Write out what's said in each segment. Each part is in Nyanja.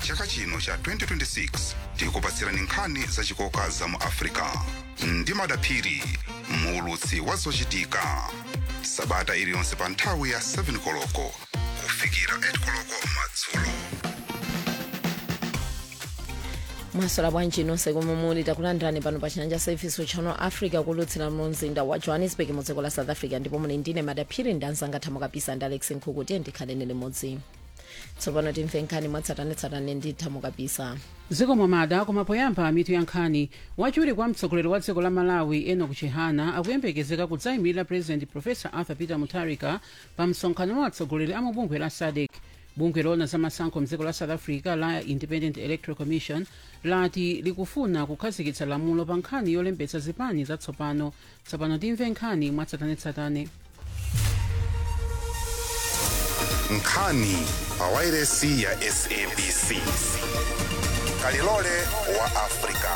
chaka chino cha 2026 tikupatsirani nkhani zachikoka za mu africa ndi madaphiri muulutsi wa zochitika sabata iliyonse pa nthawi ya 7 koloko kufikira 8 koloko madzulo mwaswera bwanji nonse komwe muli takulandirani pano pa chanja service channel africa kulutsira mu mzinda wa johannesburg mu dziko la south africa ndipo muli ndine madaphiri ndi anzanga thamo kapisa ndi alex nkhuku tiye ndikhaleni limodzi tsopano timve nkhani mwatsatanetsatane ndi thamo kapisa dziko mwamada koma poyamba mitu ya nkhani wachiwiri kwa mtsogoleri wa dziko la malawi enoch chihana akuyembekezeka kudzayimirira president professor arthur peter mutharika pa msonkhano wa atsogoleri a mubungwe la sadc bungwe loona za masankho mdziko la south africa la independent electoral commission lati likufuna kukhazikitsa lamulo pa nkhani yolembetsa zipani zatsopano tsopano timve nkhani mwatsatanetsatane nkhani pa wairesi ya sabc kalilole wa africa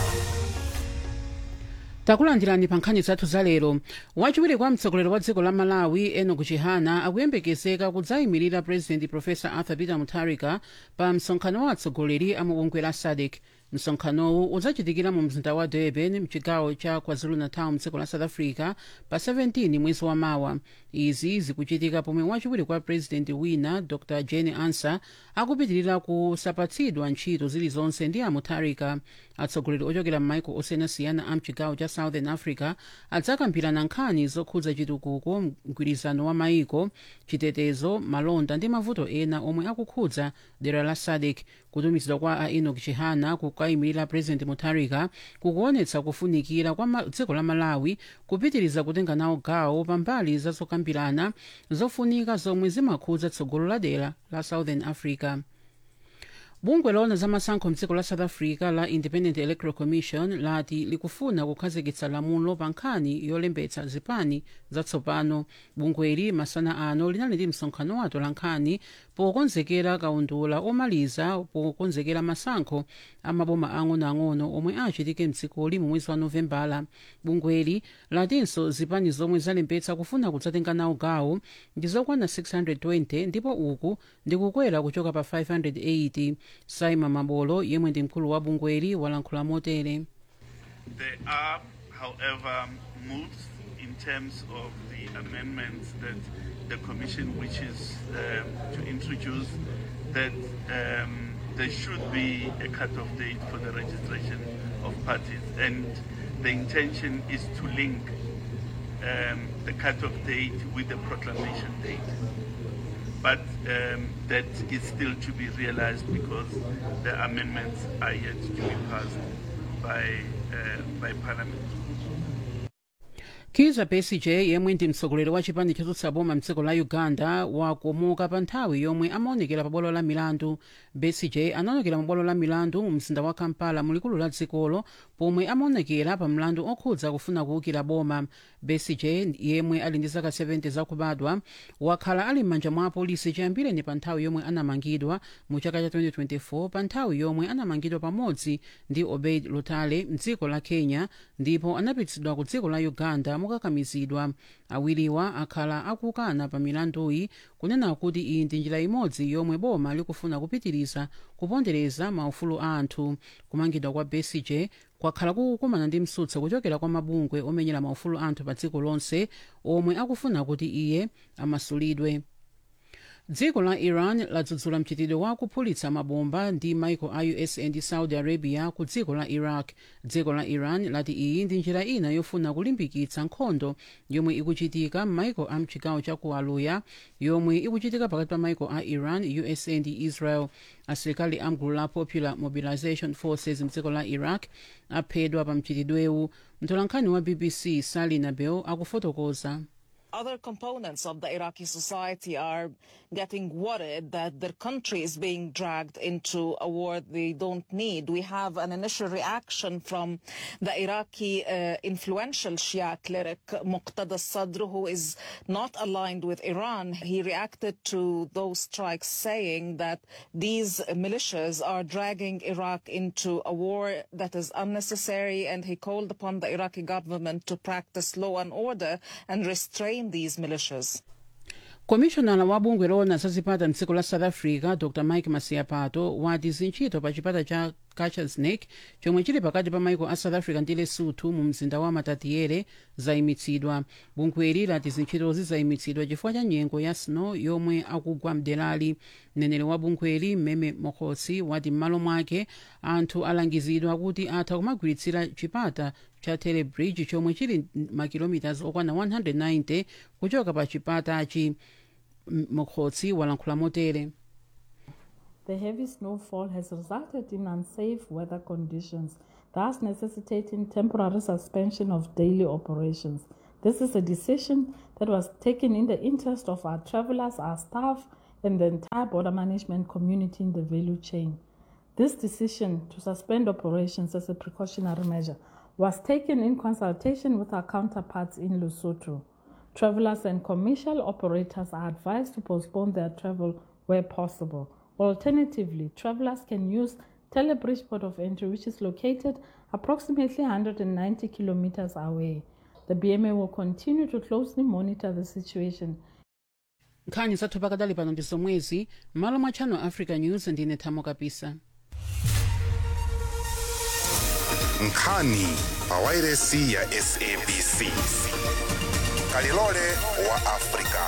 takulandirani pa nkhani zathu zalero wachiwiri kwa mtsogoleri wa dziko la malawi enoch chihana akuyembekezeka kudzayimirira president professor arthur peter mutharika pa msonkhano wa atsogoleri a mubungwe la sadc msonkhanowu udzachitikira mu mzinda wa durban mchigawo cha kwazulu-natal mdziko la south africa pa 17 mwezi wa mawa izi zikuchitika pomwe wachiwiri kwa president wina dr jane ansa akupitirira kusapatsidwa ntchito zilizonse ndi amutharika atsogoleri ochokera m'maiko osiyanasiyana a mchigawo cha southern africa adzakambirana nkhani zokhudza chitukuko mgwirizano wa maiko chitetezo malonda ndi mavuto ena omwe akukhudza dera la sadc kutumizidwa kwa a enoch chihana kukayimirira president mutharika kukuonetsa kufunikira kwa ma- dziko la malawi kupitiriza kutenga nawo gawo pambali za zokambirana zofunika zomwe zimakhudza tsogolo la dera la southern africa bungwe loona za masankho mdziko la south africa la independent electoral commission lati likufuna kukhazikitsa lamulo pa nkhani yolembetsa zipani zatsopano bungweli masana ano linali ndi msonkhano wato la nkhani pokonzekera kaundula omaliza pokonzekera masankho amaboma ang'onoang'ono omwe achitike mdzikoli mu mwezi wa novembala bungweli latinso zipani zomwe zalembetsa kufuna kudzatenga nawo gawo ndi zokwana 620 ndipo uku ndikukwera kuchoka pa 580 saima mabolo yemwe ndi mkulu wa bungweli walankhula motere There are, however, moves in terms of the amendments that the Commission wishes um, to introduce that um, there should be a cut-off date for the registration of parties. And the intention is to link um, the cut-off date with the proclamation date. But um, that is still to be realized because the amendments are yet to be passed by, uh, by Parliament. kiza besigye yemwe ndi mtsogoleri wa chipani chotsutsa boma mdziko la uganda wakomoka pa nthawi yomwe amaonekera pa bwalo la milandu besigye anaonekera mu bwalo la milandu mu mzinda wa kampala mu likulu la dzikolo pomwe amaonekera pa mlandu okhudza kufuna kuwukira boma besigye yemwe ali ndi zaka 70 zakubadwa wakhala ali m'manja mwa apolisi chiyambireni pa nthawi yomwe anamangidwa mu chaka cha 2024 pa nthawi yomwe anamangidwa pamodzi ndi obeid lutale mdziko la kenya ndipo anapititsidwa ku dziko la uganda mokakamizidwa awiriwa akhala akukana pa milanduyi kunena kuti iyi ndi njira imodzi yomwe boma likufuna kupitiriza kupondereza maufulu a anthu kumangidwa kwa besigye kwakhala kukukumana ndi msutsa kuchokera kwa mabungwe omenyera maufulu a anthu pa dziko lonse omwe akufuna kuti iye amasulidwe dziko la iran ladzudzula mchitidwe wa kuphulitsa mabomba ndi maiko a us ndi saudi arabia ku dziko la iraq dziko la iran lati iyi ndi njira ina yofuna kulimbikitsa nkhondo yomwe ikuchitika m'maiko a mchigawo cha ku aluya yomwe ikuchitika pakati pa maiko a iran usa ndi israel asilikali amgulu la popular mobilization forces mdziko la iraq aphedwa pa mchitidwewu mtolankhani wa bbc sali nabel akufotokoza other components of the Iraqi society are getting worried that their country is being dragged into a war they don't need. We have an initial reaction from the Iraqi uh, influential Shia cleric Muqtada Sadr, who is not aligned with Iran. He reacted to those strikes saying that these militias are dragging Iraq into a war that is unnecessary, and he called upon the Iraqi government to practice law and order and restrain these militias. komishonala wa bungwe loona za zipata mdziko la south africa dr mike masiapato wati zintchito pa chipata cha gachasneck chomwe chili pakati pa maiko a south africa ndi lesotho mu mzinda wa matatiele zayimitsidwa bungweli lati zintchitozi zayimitsidwa chifukwa cha nyengo ya snow yomwe akugwa mderali mneneri wa bungweli mmeme mokhosi wati m'malo mwake anthu alangizidwa kuti atha kumagwiritsira chipata cha telebridge chomwe chili makilomitas okwana 190 kuchoka pa chipatachi mokhosi walankhula motere The heavy snowfall has resulted in unsafe weather conditions, thus necessitating temporary suspension of daily operations. This is a decision that was taken in the interest of our travelers, our staff, and the entire border management community in the value chain. This decision to suspend operations as a precautionary measure was taken in consultation with our counterparts in Lesotho. Travelers and commercial operators are advised to postpone their travel where possible. Alternatively, travelers can use Telebridge Port of Entry, which is located approximately 190 kilometers away. The BMA will continue to closely monitor the situation. nkhani zathu pakadali pano ndi zomwezi m'malo mwa channel africa news ndine thamo kapisa nkhani pa wairesi ya sabc kalilole wa afrika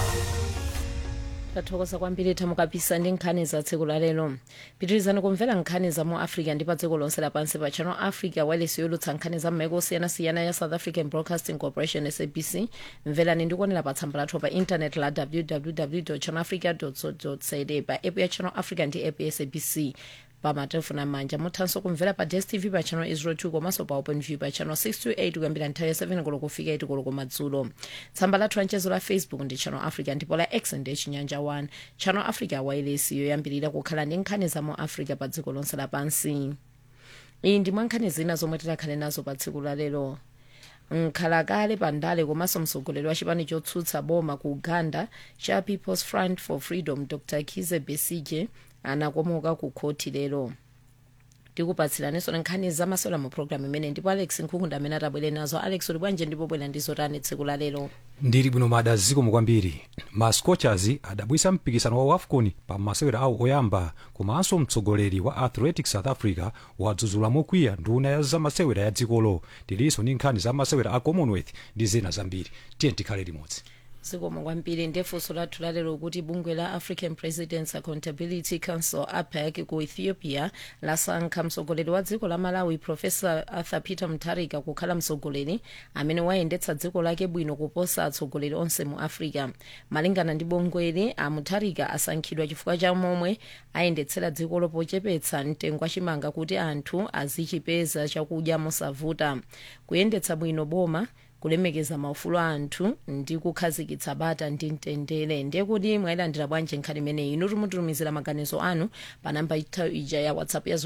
tathokoza kwambiri thamo kapisa ndi nkhani za tsiku la lero pitirizani kumvera nkhani za mu africa ndi pa dziko lonse lapansi pa channel africa wireless yolutsa nkhani za m'maiko osiyanasiyana ya south african broadcasting corporation sabc mverani ndi kuonera pa tsamba lathu pa intanet la www channel africa co za pa app ya channel africa ndi app ya sabc pa matelefoni amanja muthanso kumvera pa dstv pa channel 02 komanso pa openview pa channel 628 kuyambira nthawi ya 7 koloko kufika 8 koloko madzulo tsamba lathu lanchezo la facebook ndi channel africa ndipo la x ndi chinyanja 1 channel africa wireless yoyambirira kukhala ndi nkhani za mu africa pa dziko lonse lapansi iyi ndi mwa nkhani zina zomwe tikhale nazo pa tsiku la lero nkhalakale pandale komanso mtsogoleri wa chipani chotsutsa boma ku uganda cha people's front for freedom dr kize besige anakomoka ku khoti lero tikupatsiraninso nkhani zamasewera mu programu imene ndipo alex nkhukunda amene atabwere nazo alex uli bwanji ndipo bwera ndizo tani tsiku la lero ndili bwino mada zikomo kwambiri ma scorchers adabwisa mpikisano wa afcon pa masewera awo oyamba komanso mtsogoleri wa athletics south africa wadzudzula mokwiya nduna ya zamasewera ya dzikolo tilinso ndi nkhani za masewera a commonwealth ndi zina zambiri tiye tikhale limodzi zikomo kwambiri ndefunso lathu lalero kuti bungwe la african presidents accountability council apec ku ethiopia lasankha mtsogoleri wa dziko la malawi profesa arthur peter mutharika kukhala mtsogoleri amene wayendetsa dziko lake bwino kuposa atsogoleri onse mu africa malingana ndi bungweli a mutharika asankhidwa chifukwa cha momwe ayendetsera dzikolo pochepetsa mtengo wachimanga kuti anthu azichipeza chakudya mosavuta kuyendetsa bwino boma kulemekeza maufulu a anthu ndi kukhazikitsa bata ndi mtendere ndiye kuti mwayilandira bwanji nkhani imeneyi inu timutumizira maganizo anu pa namba ita ija ya whatsapp ya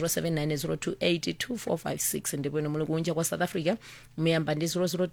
0790282456 ndipo inu muli kunja kwa south africa muyamba ndi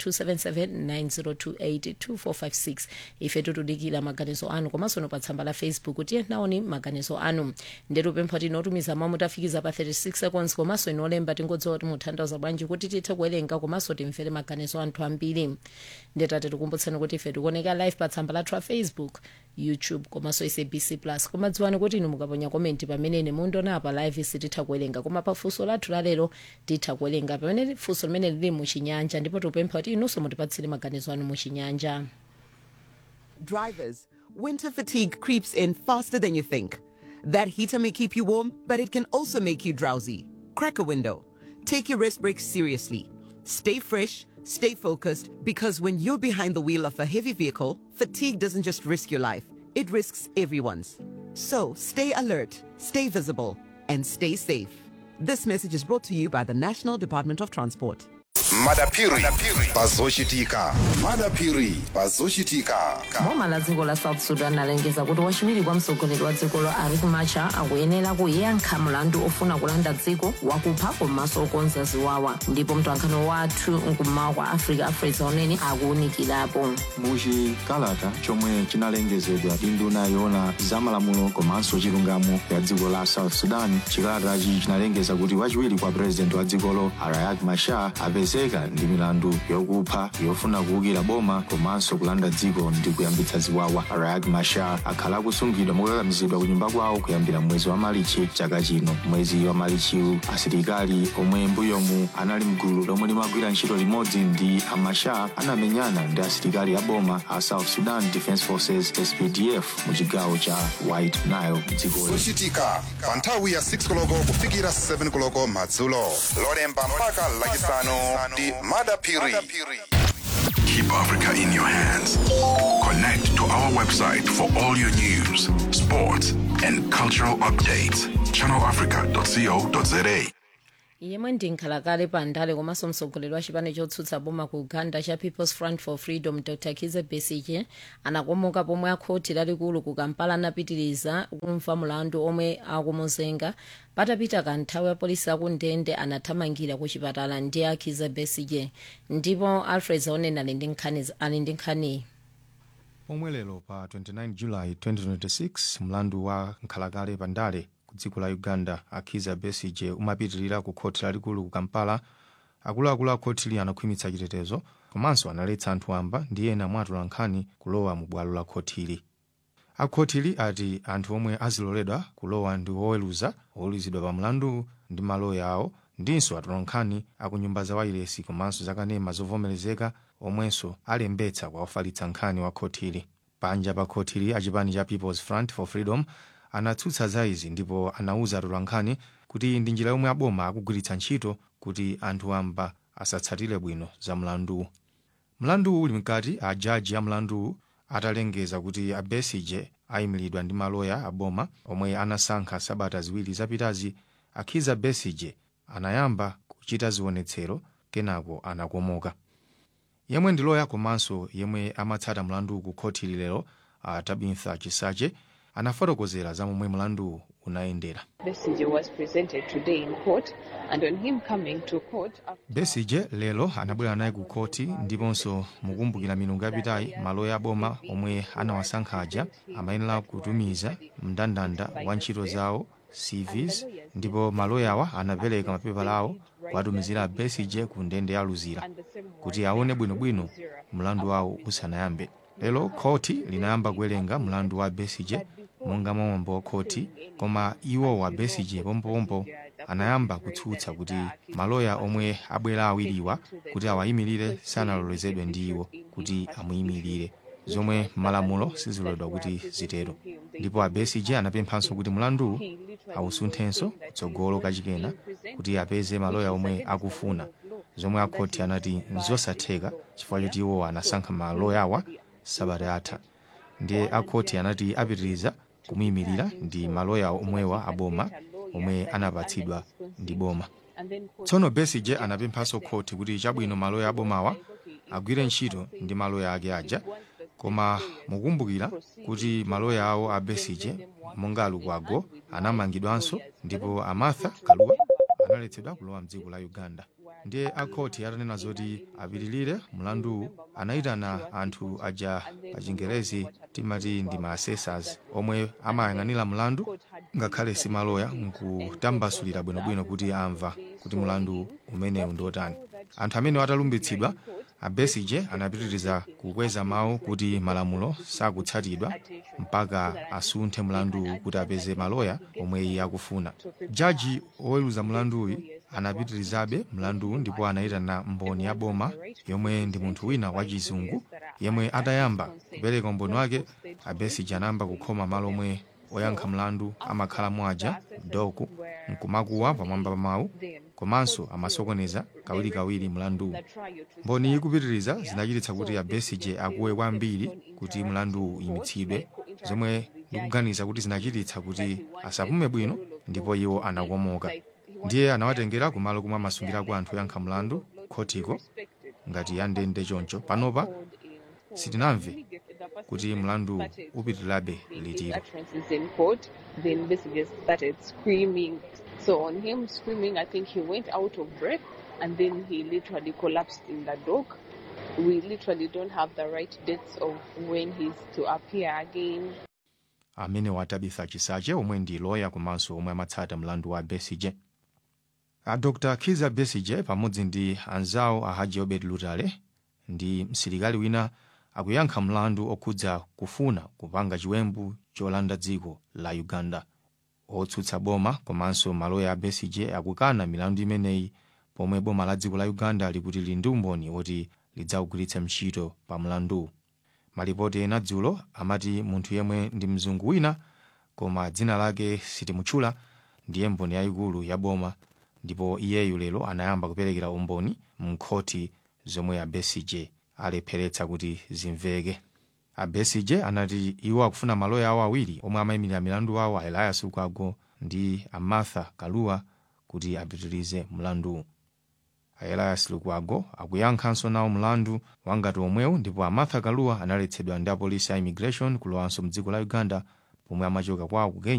0027790282456 ife tutudikira maganizo anu komanso no pa tsamba la facebook tiye naoni maganizo anu ndetu pempha tino otumiza mawu mutafikiza pa 36 seconds komanso inu olemba tingodziwa kuti mutanthauza bwanji kuti tithe kuwerenga komanso timvere maganizo anthu ambiri ndetate tikumbutseni kuti ife tikuoneka live pa tsamba lathu la facebook youtube komanso sabc plus koma dziwani kuti inu mukaponya komenti pamene mundiona pa live sititha kuwerenga koma pa funso lathu lalero titha kuwerenga pamene funso limene lili muchinyanja ndipo tikupempha kuti inunso mutipatsire maganizo anu muchinyanja Drivers, winter fatigue creeps in faster than you think. That heater may keep you warm, but it can also make you drowsy. Crack a window. Take your rest breaks seriously. Stay fresh, stay focused, because when you're behind the wheel of a heavy vehicle, fatigue doesn't just risk your life, it risks everyone's. So stay alert, stay visible, and stay safe. This message is brought to you by the National Department of Transport. madapiri pazochitika madapiri pazochitika boma la dziko la south sudan alengeza kuti wachiwiri kwa mtsogoleri wa dzikolo riek machar akuyenera kuyankha mlandu ofuna kulanda dziko wakupha komanso okonza ziwawa ndipo mtolankhani wathu mkummawa kwa africa afresa unene akuwunikirapo muchikalata chomwe chinalengezedwa ndi nduna yoona zamalamulo komanso chilungamo ya dziko la south sudan chikalatachi chinalengeza kuti wachiwiri kwa purezidenti wa dzikolo riek machar apezeka akupezeka ndi milandu yokupha yofuna kuwukira boma komanso kulanda dziko ndi kuyambitsa ziwawa riek machar akhala akusungidwa mokakamizidwa ku nyumba kwawo kuyambira mwezi wa malichi chaka chino mwezi wa malichiwu asilikali omwe mbuyomu anali mgulu lomwe limagwira ntchito limodzi ndi amachar anamenyana ndi asilikali a boma a south sudan defence forces spdf mu chigawo cha white nile mdzikoli zochitika pa nthawi ya 6 koloko kufikira 7 koloko madzulo lolemba mpaka lachisanu ndi madapiri Keep Africa in your hands. Connect to our website for all your news, sports, and cultural updates. ChannelAfrica.co.za. yemwe ndi nkhalakale pa ndale komanso mtsogoleri wa chipani chotsutsa boma ku uganda cha people's front for freedom dr kize besige anakomoka pomwe akhoti lalikulu ku kampala anapitiriza kumva mulandu omwe akumuzenga patapita kanthawi apolisi akundende anathamangira ku chipatala ndi akhize besige ndipo alfred zaoneni ali ndi nkhani ali ndi nkhaniyi pomwe lero pa 29 julayi 2026 mlandu wa nkhalakale pa ndale ku dziko la uganda akhiza besige umapitirira ku khoti lalikulu ku kampala akuluakulu a khotili anakhwimitsa chitetezo komanso analetsa anthu amba ndi ena mwatula nkhani kulowa mu bwalo la khotili akhotili ati anthu omwe aziloledwa kulowa ndi oweruza oweruzidwa pa mlandu ndi maloya awo ndinso atula nkhani akunyumba za wailesi komanso zakanema zovomerezeka omwenso alembetsa kwa ofalitsa nkhani wa khotili panja pa khotili achipani cha people's front for freedom anatsutsa za izi ndipo anauza atula nkhani kuti iyi ndi njira yomwe aboma akugwiritsa ntchito kuti anthu amba asatsatire bwino za mlanduwu mlanduwu uli mkati a jaji a mlanduwu atalengeza kuti a besige ayimiridwa ndi maloya aboma omwe anasankha sabata ziwiri zapitazi akhiza besige anayamba kuchita zionetsero kenako anakomoka yemwe ndi loya komanso yemwe amatsata mlanduwu ku khoti lero a tabitha chisache anafotokozera za momwe mlanduwu unayendera Besigye was presented today in court, and on him coming to court, after besige lero anabwera naye ku khoti ndiponso mukumbukira milungu yapitayi maloya aboma omwe anawasankha aja amayenera kutumiza mndandanda wa ntchito zawo cvs ndipo maloyawa anapereka mapepala awo kuwatumizira besige ku ndende ya luzira kuti aone bwinobwino mlandu wawo usanayambe lero khoti linayamba kuwerenga mlandu wa besige monga mwa mwambo wa khoti koma iwo wa besige pompopompo anayamba kutsutsa kuti maloya omwe abwera awiriwa kuti awayimirire sanalolezedwe ndi iwo kuti amuyimirire zomwe malamulo siziloledwa kuti zitero ndipo a besige anapemphanso kuti mlanduwu awusunthenso kutsogolo kachikena kuti apeze maloya omwe akufuna zomwe akhoti anati nzosatheka chifukwa choti iwo anasankha maloya awa sabata yatha ndiye akhoti anati apitiriza kumuyimirira ndi maloya omwewa aboma omwe anapatsidwa ndi boma tsono besige anapemphanso khoti kuti chabwino maloya abomawa agwire ntchito ndi maloya ake aja koma mukumbukira kuti maloya awo a besige monga alukwago anamangidwanso ndipo amartha kaluwa analetsedwa kulowa mdziko la uganda ndiye akhoti atanena zoti apitirire mlanduwu anayitana anthu aja pa chingerezi timati ndi ma assessors omwe amayang'anira mlandu ngakhale si maloya nkutambasulira bwinobwino kuti amva kuti mlandu umenewu ndi otani anthu amene atalumbitsidwa a besige anapitiriza kukweza mawu kuti malamulo sakutsatidwa mpaka asunthe mlanduwu kuti apeze maloya omwe iye akufuna jaji oweruza mlanduwu anapitirizabe mlanduwu ndipo anayitana mboni ya boma yomwe ndi munthu wina wachizungu yemwe atayamba kupereka umboni wake a besige anayamba kukhoma malo omwe oyankha mlandu amakhala mwaja doku nkumakuwa pamwamba pa mawu komanso amasokoneza kawirikawiri mlanduwu mboni ikupitiriza zinachititsa kuti a besige akuwe kwambiri kuti mlanduwu uyimitsidwe zomwe ndikuganiza kuti zinachititsa kuti asapume bwino ndipo iwo anakomoka ndiye anawatengera kumalo kumwe amasungirako anthu oyankha mlandu khotiko ngati ya ndende choncho panopa sitinamve kuti mlandu upitirirabe litiro utterances in court, the investigators started screaming. So on him screaming, I think he went out of breath and then he literally collapsed in the dock. We literally don't have the right dates of when he's to appear again. amene wa tabitha chisache omwe ndi loya komanso omwe amatsata mlandu wa besige a dr kiza besige pamodzi ndi anzawo a haji obed lutale ndi msilikali wina akuyankha mlandu okhudza kufuna kupanga chiwembu cholanda dziko la uganda otsutsa boma komanso maloya a besige akukana milandu imeneyi pomwe boma la dziko la uganda likuti lili ndi umboni woti lidzawugwiritsa ntchito pa mlandu malipoti ena dzulo amati munthu yemwe ndi mzungu wina koma dzina lake sitimutchula ndiye mboni yayikulu ya boma ndipo iyeyu lero anayamba kuperekera umboni mkhoti zomwe a besige alepheretsa kuti zimveke a besige anati iwo akufuna maloya awo awiri omwe amayimirira milandu awo a elias lukwago ndi a martha kaluwa kuti apitirize mlandu a elias lukwago akuyankhanso nawo mlandu wangati omwewu ndipo a martha kaluwa analetsedwa ndi apolisi a immigration kulowanso mdziko la uganda pomwe amachoka kwawo ku kenya